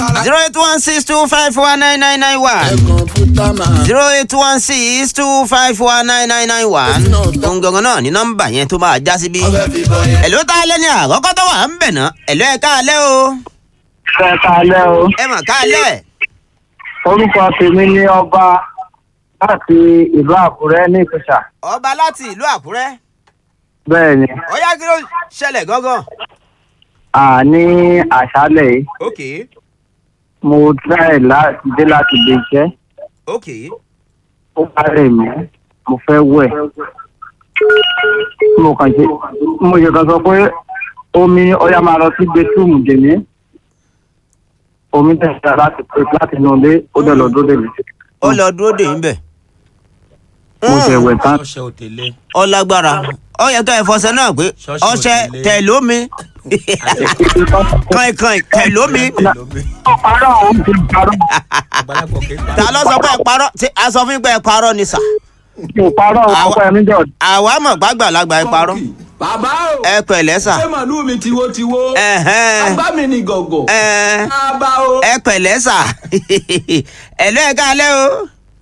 zero eight one six two five one nine nine nine one kọ̀ǹpútà máa. zero eight one six two five one nine nine nine one ohun gangan náà ní nọ́mbà yẹn tó máa já síbí. ọbẹ̀ fi bọ̀ yẹn. ẹ̀ló tá a lẹ́ ní àkọ́kọ́ tó wà ń bẹ̀ náà ẹ̀ló ẹ̀ káalẹ́ o Ẹ kalẹ́ o. ẹ mọ̀ káalẹ́ Orúkọ tèmi ní ọba láti ìlú Àkúrẹ́ ní Ìpèsà. ọba láti ìlú àkúrẹ́ Bẹ́ẹ̀ ni, ó yá kí ló ṣẹlẹ̀ gángan. à ní àṣálẹ̀ yìí, ok mo try láti dé láti lè jẹ́. ok Ó bá rẹ̀ mí, mo fẹ́ wẹ̀. Mo kàn ṣe, mo ṣe kan sọ pé omi ọya máa lọ sí bedroom dèmí. Omi tẹ̀síta láti pè láti inú ilé, ó dẹ̀ lọ dúró dèmí. ó lọ dúró dè ń bẹ̀. Mo ṣe wẹ̀ tán. ṣọṣẹ òtẹlẹ ó lágbára ó yẹ ká ẹ fọṣẹ náà pé Ṣọ́ọ̀ṣì ọṣẹ òdìlé. tẹ̀lómi kànkàn tẹ̀lómi Parọ́ òun ti parọ́. àgbàlagbà kẹta. ta ló sọ pé ẹ parọ́ tí a sọ fún yín pé ẹ parọ́ ni sà Mo parọ́ òun ọkọ ẹ̀mí jọ̀. àwa mọ̀ gbàgbàlagbà ẹ parọ́ bàbá o ẹ pẹ̀lẹ́ sà ṣé màlúù mi tiwotiwo ẹ̀hẹ́n. bàbá mi ni gọ̀gọ̀ ẹ bàbá o. ẹ pẹ̀lẹ́ sà ẹ̀lọ́ ẹ káalẹ́ o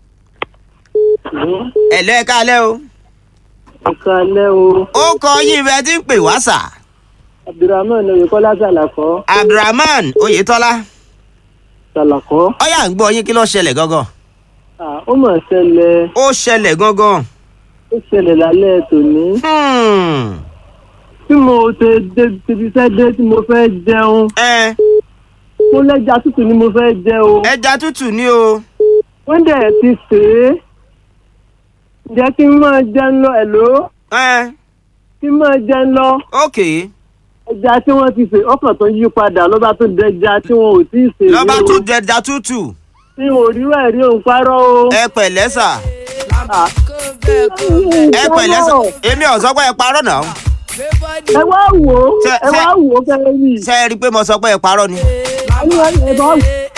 ẹ̀lọ́ ẹ káalẹ́ o Ìkàlẹ́ o. ó kọ yín bẹ́ẹ̀ tí ń pè wá sà Abdulrahman Oyèkọ́lá Sàlàkọ́. abdulrahman oyetola Sàlàkọ́. ọyà ń gbọ́ yín kí ló ṣẹlẹ̀ gangan Ó mà ṣẹlẹ̀ ó ṣẹlẹ̀ gangan ó ṣẹlẹ̀ lálẹ́ tòní. Hmm. Tí mo ṣe dé ibi iṣẹ́ dé tí mo fẹ́ jẹun. ẹ Mo lẹ́ja tútù ni mo fẹ́ jẹ o. ẹja tútù ni o Wọ́n dẹ̀ ti sè é. Ǹjẹ́ kí n máa jẹun lọ ẹ̀ló? ẹ Kí n máa jẹun lọ. ok Ẹja tí wọ́n ti sè ọkàn tó yí padà ló bá tún dẹja tí wọn ò tí ì sè é. lọ́ba o. tún jẹja tútù Tí wọn ò rí wẹ̀ rí òun parọ́ o. ẹ pẹ̀lẹ́ sà Ah. ẹ pẹ̀lẹ́ sà èmi ò sọ pé ẹ parọ́ náà Ẹ wá wò ó. Ṣé- Ẹ wá ṣé- wò ó kẹ́rẹ́ yìí. ṣe é rí i pé mo sọ pé ẹ parọ́ ni Ẹ bá wò ó.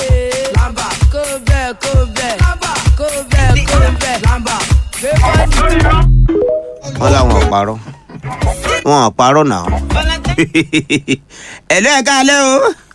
wọ́n làwọn ò parọ́ wọn ò parọ́ náà ẹ̀lọ́ ẹ káalẹ́ o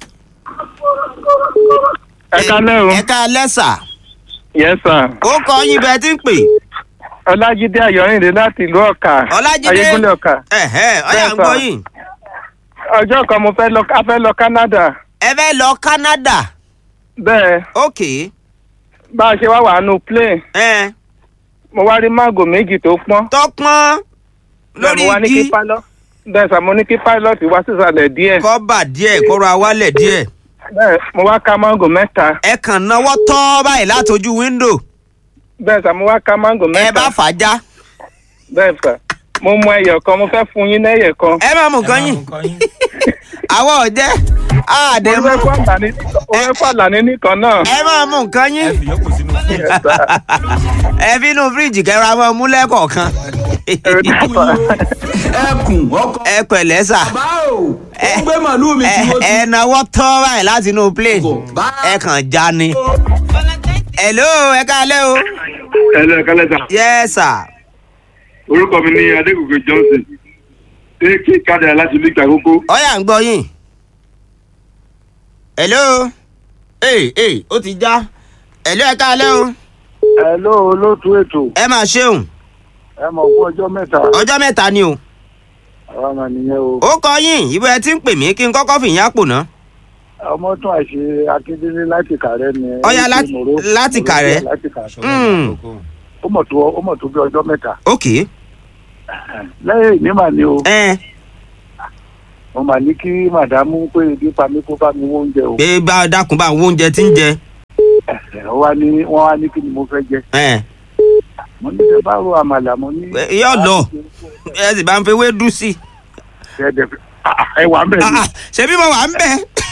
ẹ kálẹ́ o ẹ káalẹ́ sà yes sir ó kọ yín bẹ́ẹ̀ tí ń pè ọlájídé ayọ̀rìndé láti ìlú ọ̀kà ọlájídé ayégúnlẹ̀ ọ̀kà ẹ̀hẹ́ ọyà ń Bẹ́ẹ̀ gbọ́ sà. yín ọjọ́ kan mo fẹ́ lọ a fẹ́ lọ Canada ẹ fẹ́ lọ Canada bẹ́ẹ̀ ok bá a ṣe wá wà nù plane ẹ mo wá rí mángò méjì tó pọ́n tọpọ́n lórí mo wá ní kí igi pilot bẹ́ẹ̀ sà mo ní kí pilot wá sísàlẹ̀ díẹ̀ kọ́bà díẹ̀ kọ́ra wálẹ̀ díẹ̀ bẹ́ẹ̀ mo wá ká mángò mẹ́ta ẹ kàn náwó tọ́ báyìí látọjú wíńdò bẹ́ẹ̀ sà mo wá ká mángò ẹ mẹ́ta bá fàájà bẹ́ẹ̀ sà mo mú ẹyọ kan mo fẹ́ fún yín lẹ́yẹ kan ẹ má mú nǹkan yín àwọn ọ̀jẹ́ àdé mo mú fẹ́ fún àlàní mo fẹ́ fún àlàní nìkan náà ẹ má mú nǹkan yín ẹ fi yòókù sínú Yes, sir. ẹ fi inú fíríjì kẹra mọ́ mú lẹ́kọ̀ọ̀kan ẹkùn ọkọ ẹ pẹ̀lẹ́ sà bàbá o ó gbé màlúù mi ẹ tiwotiwo. ẹ náwó tọ́ báyìí láti inú plane ẹ kàn já ni. hello ẹ káalẹ́ o. Hello, kálẹ̀ sà. yes sir. Orúkọ mi ní Adégòkè Johnson. Ṣé kí kádà láti ìlú Ìgbàkókó? ọyà ń gbọ́ yín. hello. ee ee ó ti já. hello ẹ káalẹ́ o. Hello olóòtú ètò ẹ máa ṣeun ẹ mọ̀ fún ọjọ́ mẹ́ta ọjọ́ mẹ́ta ni o. àwọn ọmọ nìyẹn o ó kọ yín ìbò ẹ ti ń pè mí kí n kọ́kọ́ fìyín àpò ná. ọmọ tún àṣe akíndélé láti kàrẹ́ ni Ọya, Ó ti láti- Mòró- láti Mòró Kàrẹ́. láti Kàrẹ́. Mm. ó mọ̀ tó ó mọ̀ tó bí ọjọ́ mẹ́ta ok. lẹ́yìn ìní mà ní o ẹ mo mà ní kí màdámù pé ibi pa mí kó bá mi wó oúnjẹ o pé bá a dákun bá àwọn oúnjẹ tí ń jẹ. Ẹ, ó wá ní wọ́n wá ní kí ni mo fẹ́ jẹ ẹ mo ní ṣe bá ro àmàlà mo ní. Ẹ, yóò lọ. ẹ sì bá ń fi ewé dùn sí i. Ẹ dẹ̀ fi- Ah, ah, ẹ wà ń bẹ̀ Ah, ni ah, ṣebí mo wà ń bẹ̀.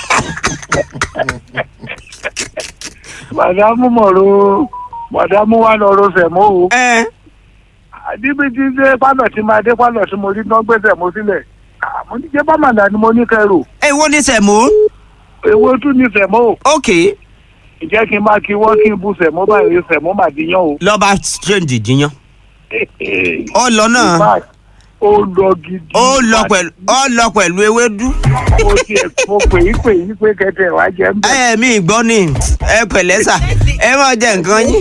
màdámù mọ̀ ro màdámù wà lọ ro sẹ̀mó o ẹ níbi tí dé pálọ̀ tí máa dé pálọ̀ tí mo rí náà gbé sẹ̀mó sílẹ̀ Ah, mo ní ṣe bá màlà ni mo ní kẹrù ẹ wo ni sẹ̀mó. èwo tún ní sẹ̀mó o. ok ìjẹ́ kí n máa kí wọ́n kí n bu sẹ̀mó báyìí sẹ̀mó mà díyàn o. lọ́ba strange jiyàn. ó lọ náà. In fact, ó lọ gidi. ó lọ pẹ̀lú ó lọ pẹ̀lú ewédú. mo ti ẹ̀ mo pè yí pè yí pé kẹtẹ wá jẹ́ ń bẹ̀. ẹ mi gbọ́ ni ẹ pẹ̀lẹ́ sà ẹ máa jẹ nǹkan yín.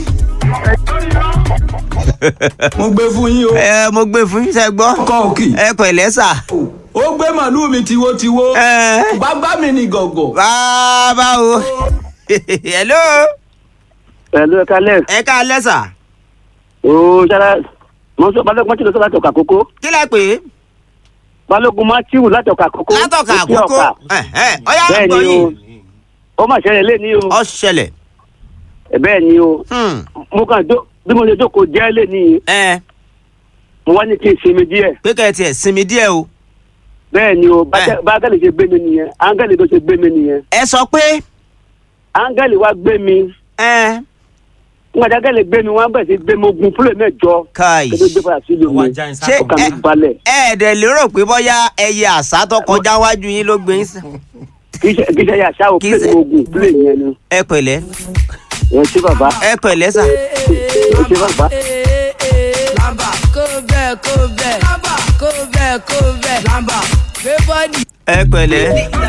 mo gbé fún yín o ẹ mo gbé fún yín sẹ gbọ́ ọkọ òkì ẹ pẹ̀lẹ́ sà. ó gbé màlúù mi tiwotiwo ẹ bàbá mi ni gọ̀gọ̀ bàbá o hello pẹ̀lú ẹ̀ka lẹ́ẹ̀. ẹ ká lẹ́sà ooo sára mo sọ balógun mọ́tì lọ sọ láti ọ̀kà kókó kí lẹ pè é balógun mọ́tìwù láti ọ̀kà kókó. látọ̀ka Òkè àkókò Ọ̀kà. ọyá bẹ́ẹ̀ àgbọ̀ ni o yìí ó mà ṣẹlẹ̀ lé ní o ọ ṣẹlẹ̀ bẹ́ẹ̀ ni o Hmm, mo kàn jó bí mo ṣe jókòó jẹ́ lé ní ẹ mo wá ní kí n sinmi díẹ̀ pé kẹ́ ẹ tiẹ̀ sinmi díẹ̀ o bẹ́ẹ̀ ni o Eh. bá áńgẹ́lì ṣe gbé mi nìyẹn áńgẹ́lì tó ṣe gbé mi nìyẹn ẹ sọ pé áńgẹ́lì wá gbé mi ẹ nígbà tí áńgẹ́lì gbé mi wọ́n bẹ̀rẹ̀ sí gbé mi ogun fúlẹ̀ mẹ́jọ káì kí ló gbé padà sílùú mi ṣé ọkàn mi ẹ balẹ̀ ẹ ẹ̀dẹ̀ lérò pé bóyá ẹyẹ àṣà tó kọjá wájú yín ló gbé yín sí. kì í ṣe kì í ṣe yàtọ̀ o Kì í fúlẹ̀ ṣe- mi ogun fúlẹ̀ yẹn ni ẹ pẹ̀lẹ́ ẹ ṣé bàbá ẹ pẹ̀lẹ́ sà ẹ ṣé bàbá. Lamba kó bẹ́ẹ̀ kó bẹ́ẹ̀ Lamba kó bẹ́ẹ̀ kó bẹ́ẹ̀ Lamba gbé bọ́dì. ẹ pẹ̀lẹ́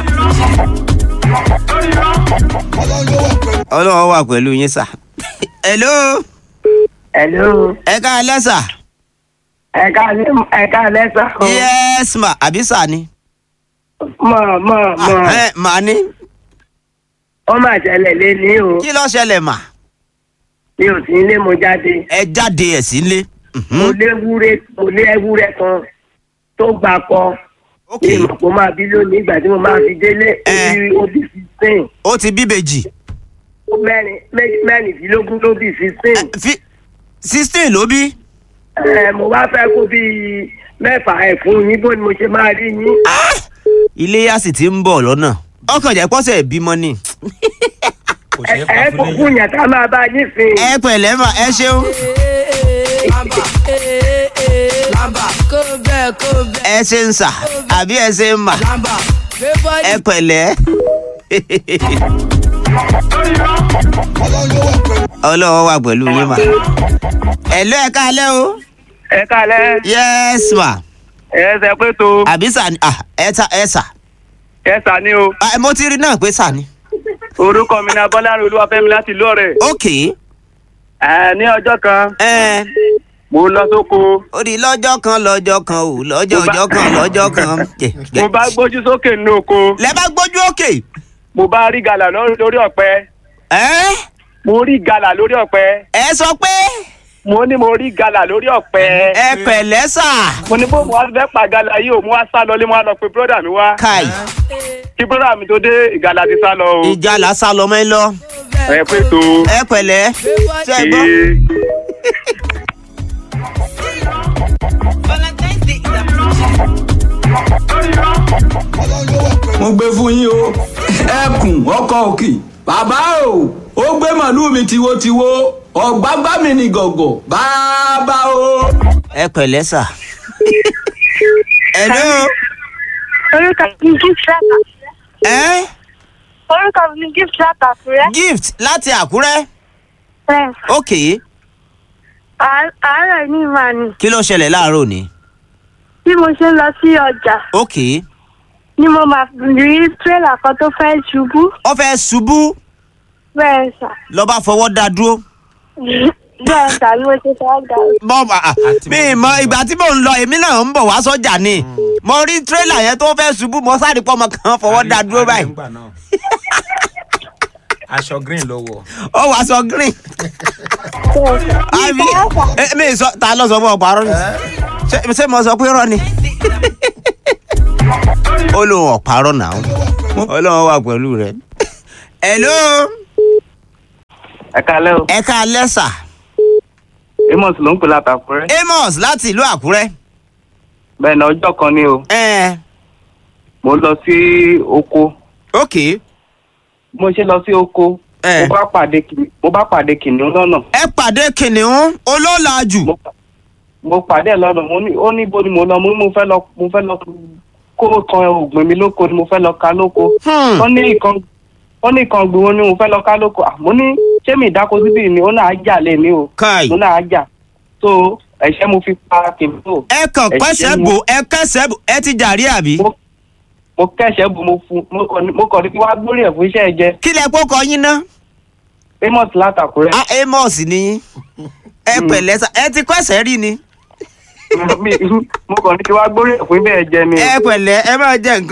ọlọ́run wà pẹ̀lú yín sà. hello hello ẹ ká lẹ́sà ẹ̀ka ẹ̀ka lẹ́sà o yes ma àbí sà ni. mọ̀ mọ̀ mọ̀ ẹ màá ní ó mà ṣẹlẹ̀ lé ní o kí ló ṣẹlẹ̀ mà mi ò sí ilé mo jáde ẹ jáde ẹ̀ sílé. mo lé ewúrẹ́ mo lé ewúrẹ́ kan tó gbà pọ̀ ok ní ìmọ̀ kó máa bí lónìí ìgbà tí mo máa fi délé Eh. orí obì fifteen ó ti bíbejì ó mẹ́rin méjì- mẹ́rìndínlógún ló bí fifteen fi sixteen ló bí. ẹ mo wá fẹ́ kó bí mẹ́fà ẹ̀ fún yín bó ni mo ṣe máa rí yín. iléyà sì ti ń bọ̀ lọ́nà ọkàn jẹ́ pọ́sẹ̀ bímọ ni. ẹ ẹ kò fún yẹn ká máa bá yín fin. ẹ pẹ̀lẹ́ mà ẹ ṣeun Lamba Lamba kó bẹ́ẹ̀ kó bẹ́ẹ̀ ẹ ṣe ń sà àbí ẹ ṣe ń mà Lamba gbé bọ́dì. ẹ pẹ̀lẹ́. ọlọ́wọ́ wà pẹ̀lú yín mà. ẹ̀lọ́ ẹ káalẹ́ o. ẹ kálẹ̀ yes ma ẹ ṣe pé tó àbí sà ni ah, ẹ ta ẹ sà. ẹ sà ní o Ah, mo ti rí náà pé sà ni. orúkọ mi ni abọ́lárin olúwafẹ́mi láti ìlú ọ̀rẹ́ ok ẹ ní ọjọ́ kan ẹ mo lọ sóko ó di lọ́jọ́ kan lọ́jọ́ kan ò lọ́jọ́ Mo bá- ọjọ́ kan lọ́jọ́ kan. mo bá gbójú sókè nínú oko lẹ bá gbójú òkè. mo bá rí gàlà lórí lórí ọ̀pẹ ẹ mo rí gàlà lórí ọ̀pẹ ẹ sọ pé mo ní mo rí gàlà lórí ọ̀pẹ ẹ pẹ̀lẹ́ sà. mo ní bó mo wá fẹ́ pa gàlà yìí o mo wá sá lọ lé mo wá lọ pe bírọ́dà mi wá káì kí bírọ́dà mi tó dé ìgàlà ti sá lọ o ìjà là sá lọ mọ́ ẹ lọ. ẹ pé tó ẹ pẹ̀lẹ́ ṣe é gbọ́. ee. mo gbé fún yín o ẹkùn ọkọ òkì bàbá o ó gbé màlúù mi tiwotiwo ọ̀gbágbá mi ni gọ̀gọ̀ bàbá o. ẹ pẹ̀lẹ́ sà. hello. orúkọ mi ni gift láti ẹ orúkọ mi ni gift láti àkúrẹ́. gift láti àkúrẹ́. bẹ́ẹ̀ ok àá- àárọ̀ ní ìmọ̀ ni kí ló ṣẹlẹ̀ láàárọ̀ òní. bí mo ṣe ń lọ sí ọjà ok ni mo máa rí tírélà kan tó fẹ́ ṣubú ó fẹ́ ṣubú bẹ́ẹ̀ sà ló bá fọwọ́ dá dúró. bẹ́ẹ̀ sà ni mo ṣe fẹ́ gbà ó. bọ́ à mi mọ ìgbà tí mò ń lọ èmi náà ń bọ̀ wá sọ́jà ni mo rí tírélà yẹn tó fẹ́ ṣubú mo sáré pọ́ ọmọ kan fọwọ́ dá dúró báyìí aṣọ green ló wọ. ó wàá sọ green. bẹ́ẹ̀ sà àbí ìfọwọ́sà ẹ, mi sọ ta ló sọ fún ọ parọ́ ni Ṣé- ṣé mo sọ pé rọ ni. ó lóun ọ̀parọ́ náà ọlọ́run wà pẹ̀lú rẹ̀. hello ẹ kalẹ́ o ẹ ká lẹ́sà amos ló ń pè látàkùrẹ́ amos láti ìlú àkúrẹ́. bẹ́ẹ̀ ni ọjọ́ kan ni o ẹ mo lọ sí oko ok mo ṣe lọ sí oko ẹ mo bá pàdé kìnì- mo bá pàdé kìnìún lọ́nà ẹ pàdé kìnìún olólàjù. mo pa- mo pàdé ẹ̀ lọ́nà mo ní ó ní ibo ni mo lọ mo ní mo fẹ́ lọ mo fẹ́ lọ kó kan ògbìn mi lóko ni mo fẹ́ lọ ka lóko Hmm. wọ́n ní ìkan wọ́n ní ìkan gbìn wọn ni mo fẹ́ lọ ká lóko Ah, mo ní ṣé mi ìdáko síbí ni ó náà á jà lé mi o kai mo náà á jà so ẹ̀ṣẹ́ mo fi pa kìnìún ẹ kàn Ẹ pẹ́sẹ̀ ṣe bò ẹ kẹsẹ̀ bò ẹ ti jàrí àbí. mo mo kẹ́sẹ̀ bu mo fún mo kàn ní- mo kàn ní kí wàá gbórí ẹ̀ fún iṣẹ́ ẹ jẹ kí lẹ kó kọ yín ná. amos látàkùrẹ́ a amos ni yín. ẹ pẹ̀lẹ́ sà ẹ ti kọ́sẹ̀ rí ni. Mi- mo kàn ní kí wàá gbórí ẹ̀ fún ibẹ̀ ẹ jẹ ni. ẹ pẹ̀lẹ́ ẹ máa jẹ nǹkan.